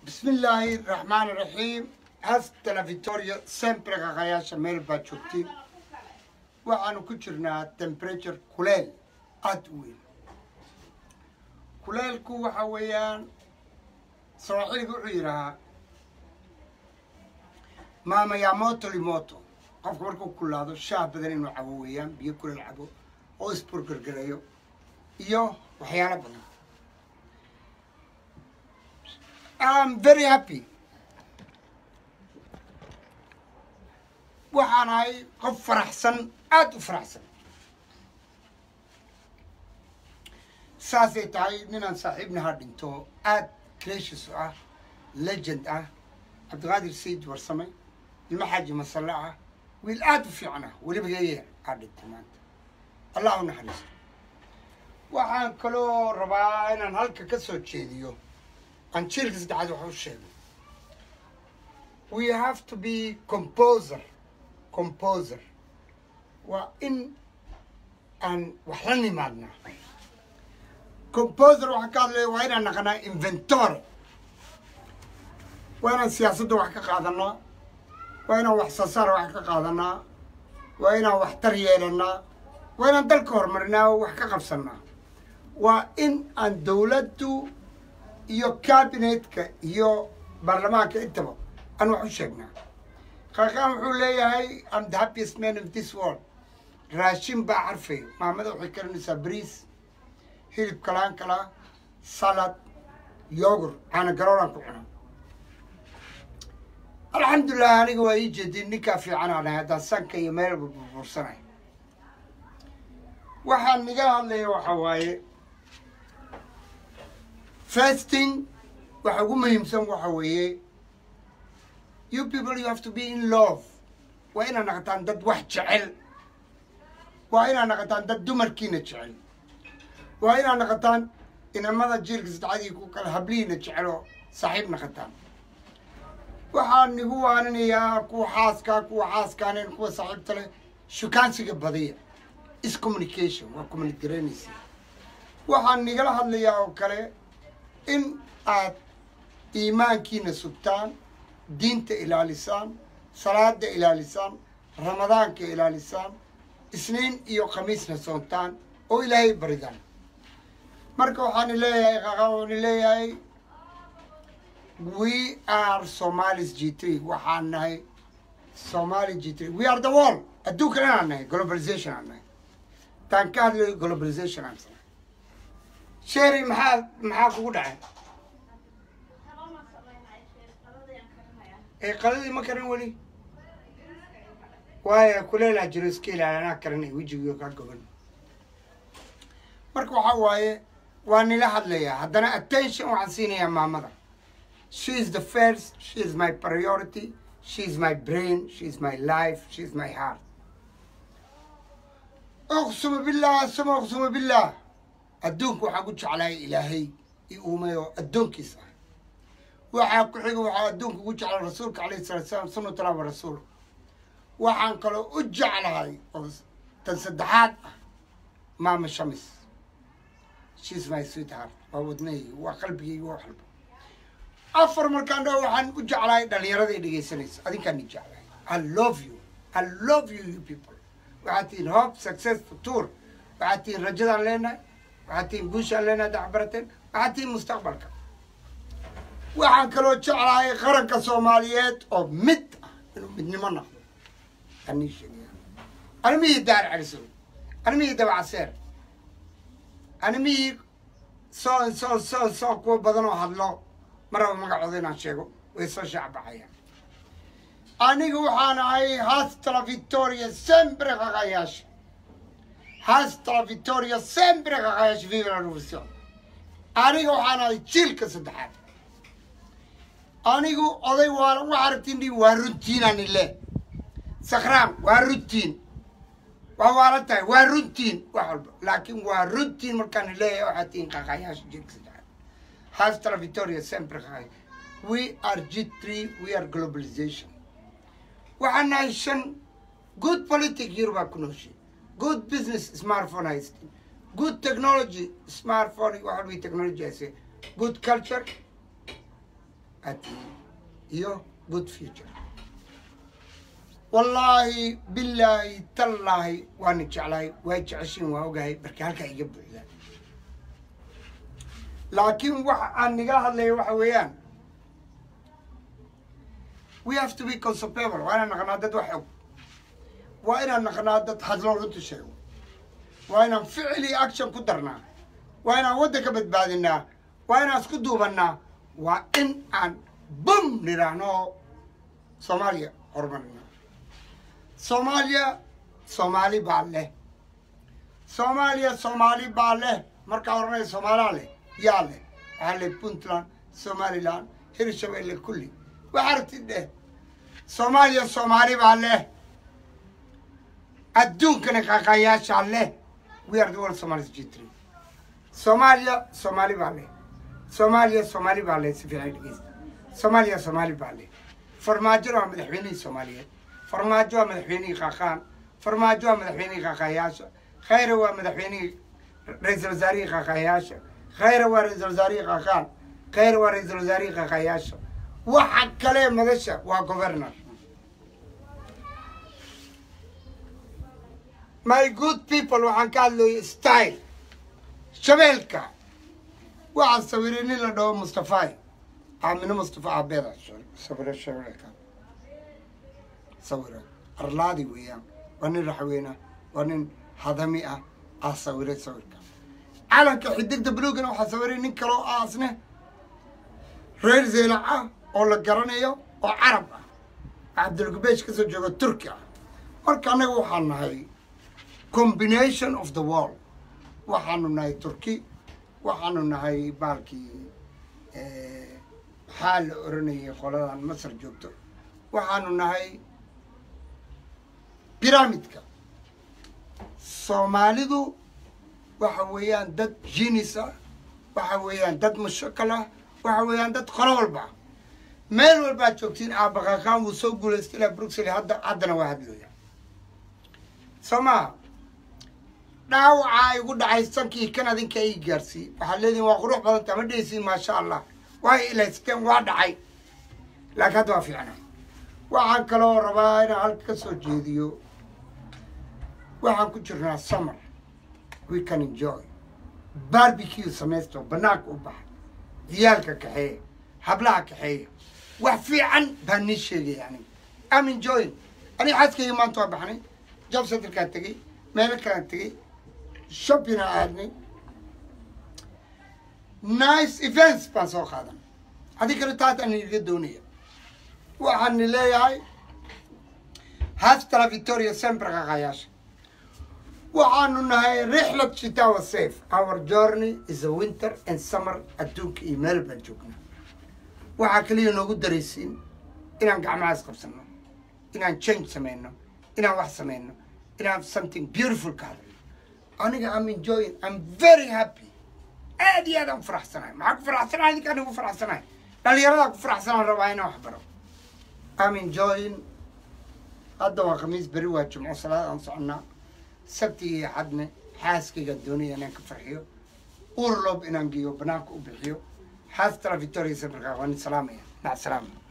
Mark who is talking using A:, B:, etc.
A: بسم الله الرحمن الرحيم hasta la victoria sempre qaqayaasha meel baad joogtiin waxaanu ku jirnaa temperature kuleel aada u weyn kuleelku waxa weeyaan sawaaxiliga wuxuu yidhahaa maama yamoto limoto qofka markuu kulaado shaah badan inuu cabo weeyaan biyo kuleel cabo oo isburgergareeyo iyo waxyaalo badan I'm very happy waxaan ahay qof faraxsan aada u faraxsan saasay tahay ninaan saaxiibnaha dhinto aada crashis u ah legend ah cabdiqaadir sayid warsame ilmo xaaji masalle ah wiil aada u fiican ah weliba yaya aa dhintay maanta allah u naxariisto waxaan kaloo rabaa inaan halka ka soo jeediyo aan jiilka saddexaad wax u sheegay we have to be composer composer waa in aan wax la nimaadnaa composer waxaa ka hadlaya waa inaan naqanaa inventore waa inaan siyaasadda wax ka qaadanaa waa inaan wax soo saara wax ka qaadanaa waa inaan waxtar yeelanaa waa inaan dalka horumarinaa oo wax ka qabsanaa waa in aan dawladdu iyo cabinetka iyo baarlamaanka intaba aan wax u sheegnaa qaaqaan wuxuu leeyahay am the happiest man of this world raashin baa carfay maamada waxay karinaysaa bariis hilib kalaan kala salad yogur caana garooraan ku cuna alxamdulilah aniga waa ii jeedin ninkaa fiican aan ahay haddaan sanka iyo meelba burbursanay waxaan niga hadlaya waxa waaye fasting waxa ugu muhiimsan waxa weeye you people you have to be in love waa inaad naqataan dad wax jecel waa inaad naqataan dad dumarkiina jecel waa inaad naqataan inamada jiilka saddexadii ku kale hablihiina jeceloo saaxiib naqataan waxaan nigu waaninayaa kuwa xaaskaa kuwa xaaskaanen kuwa saaxiibta leh shukaansiga badiya is communication waa communicaranaysa waxaan nigala hadlayaa oo kale in aad iimaankiina sugtaan diinta ilaalisaan salaada ilaalisaan ramadaanka ilaalisaan isniin iyo khamiisna soontaan oo ilaahay baridaan marka waxaan leeyahay qaqa waan leeyahay we are somalis g three waxaan nahay somali g three we are the world adduunkan inaan nahay globalization aan nahay taan ka hadlayo globalization aan sanahay sherry maxaa maxaa kugu dhacay ee qaladii ma karan weli waayo kuleelaa jiro iska ilaali anaa karanay wejigiyo kaa goban marka waxaa waaye waa nila hadlayaa haddana attention waxaan siinayaa maamada she is the first she is my priority she is my brain she is my life she is my heart uqsuma billah suma uqsuma billah adduunka waxaan ku jeclahay ilaahay i uumay oo addoonkiis ah waxaa ku xiga waxaa adduunka ugu jeclay rasuulka alayhi salatu salaam sunnatullah wa rasuul waxaan kaloo u jeclahay oo tan saddexaad ah maama shamis she's my sweetheart waa wadnahayga waa qalbigayga waa waxalba afar markaan dhaho waxaan u jeclahay dhallinyaraday dhegaysanaysa adinkaan i jeclahay i love you i love you you people waxaad tihiin hope success future waxaad tihiin rajadaan leenahay waxaad tihiin guushaan leenahay dacbarateen waxaad tihiin mustaqbalka waxaan kaloo jeclahay qaranka soomaaliyeed oo mid ah inuu midnimo noqdo anii sheegaya animihii daar calisow animihii dabacaseer animihii soo soo soo soo kuwa badan oo hadlo maraba magacooda inaan sheego way soo shaacbaxayaan aniga waxaan ahay hasta la victoria sempre qaqayaasha hasta la victoria sempre qaqayaasha viva la revolution aniga waxaan ahay jiilka saddexaad anigu oday waa waxa aragtiin waa runtiinaan ile sakraan waa runtiin waa waalan tahay waa runtiin wax walba laakiin waa runtiin markaan leeyahay waxaad tihiin qaqayaasha jiilka saddexaad hasta la victoria sempre qaqaya we are g three we are globalization waxaan nahay shan good politic yurubaa ku nooshay good business smartphone haystin good technology smartphone wax walba technology hayse good culture aad tihiin iyo good future wallaahi bilaahi tallaahi waana jeclahay waa jeceshiin waa ogahay marka halkaa iga buuxda laakiin waxa aan nigala hadlaya waxa weeyaan we have to be consupable waa inaan naqnaa dad wax og waa inaan naqnaa dad hadloo runta sheego waa inaan ficil iyo action ku darnaa waa inaan waddanka badbaadinaa waa inaan isku duubannaa waa in aan bum nidhaahno soomaaliya horumarina soomaaliya soomaali baa leh soomaaliya soomaali baa leh markaa oranaya soomaalaa leh yaa leh waxaa leh puntland somaliland hirshabelle kulli waxa aragtid dheh soomaaliya soomaali baa leh adduunkana qaqaayaashaa leh we are the world somalis g three soomaaliya soomaali baa leh soomaaliya soomaali baa leh si fiican dhegeysta soomaaliya soomaali baa leh farmaajona waa madaxweynihii soomaaliyeed farmaajo waa madaxweynihii qaqaan farmaajo waa madaxweynihii qaqaayaasha khayra waa madaxweynihii ra-iisul wasaarihii qaqaayaasha khayra waa ra-iisul wasaarihii qaqaan khayra waa ra-iisul wasaarihii qaqaayaasha waxa kale madasha waa governor my good people waxaan ka hadlooyay style shabeelka waxaa sawiray nin la dhaho mustafay aamino mustafa aabeeda sawiro shabeelka sawira arlaadi weeyaan waa nin raxweyna waa nin hadami ah aa sawiray sawirka calanka xidigda buluugana waxaa sawiray nin kaloo aasne reer zeelac ah oo la garanayo oo carab ah cabdulgubeesh kasoo jooga turki ah marka annaga waxaan nahay combination of the world waxaanu nahay turki waxaanu nahay baalkii maxaa la oranayay qoladan masar joogto waxaanu nahay biramidka soomaalidu waxa weeyaan dad jinis ah waxa weeyaan dad mushakal ah waxa weeyaan dad qolo walba ah meel walbaad joogtiin aabaqaaqaan wuu soo guulaystay ilaa bruxelles hadda haddana waa hadlooya soo maha dhaawacaa igu dhacay sankii kan adinka ii gaarsiiyey waxaad leedihin waa qurux badanta ma dhehaysiin maasha allah waa ilaysteen waa dhacay laakiin hadda waa fiicnay waxaan kaloo rabaa inaan halka ka soo jeediyo waxaan ku jirnaa summer we can enjoy barbecue samaysto banaanka u baxa ciyaalka kaxeeya hablaha kaxeeya wax fiican baan nii sheegaya aniga am enjoying aniga xaaskayga maanta waa baxnay job centerkaan tegey meelo kalaan tegey shoppinga aadnay nice events baan soo qaadan haddii kale taas aan iga doonaya waxaan leeyahay hastala victoria sempre qaqayaasha waxaanu nahay rixlad shitawa safe our journey is a winter and summer adduunka iyo meel baan joognaa waxaa kaliya noogu daraysiin inaan gacmahaas qabsano inaan change samayno inaan wax samayno inaan something beautiful ka hadlo aniga am enjoying am very happy aad iyo aad aan faraxsanahay maxaa ku faraxsanahay adinkaan igu faraxsanahay dhalinyaradaa ku faraxsanaan rabaa inaan wax baro am enjoying hadda waa khamiis beri waa jumco salaad aan soconnaa sabtigii xadne xaaskayga doonaya inaan ka farxiyo urlob inaan geeyo banaanka u bixiyo xaastala victoria sabrka waan salaamaya mac salaama